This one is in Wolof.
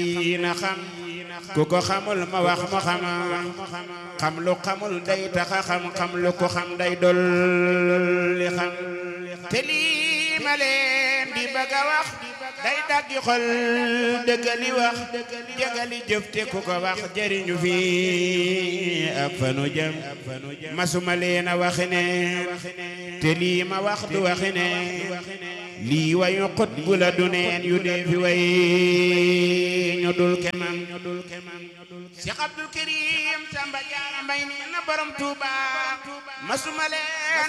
yi na xam ku ko xamul ma wax mu xam xam lu xamul day taxa xam xam lu ko xam day dolli xam te lii ma leen di bëgg a wax day daggi xol dëggali wax jëgali jëf te ku ko wax jëriñu fi ak fanu jëm masuma leen a waxi ne te lii ma wax du waxi ne lii wayu xut bu la du neen yu dee fi way ñu dul kemam Cheikh Abdul Karim Samba Jaara Mbay nee na borom Tuuba masuma leen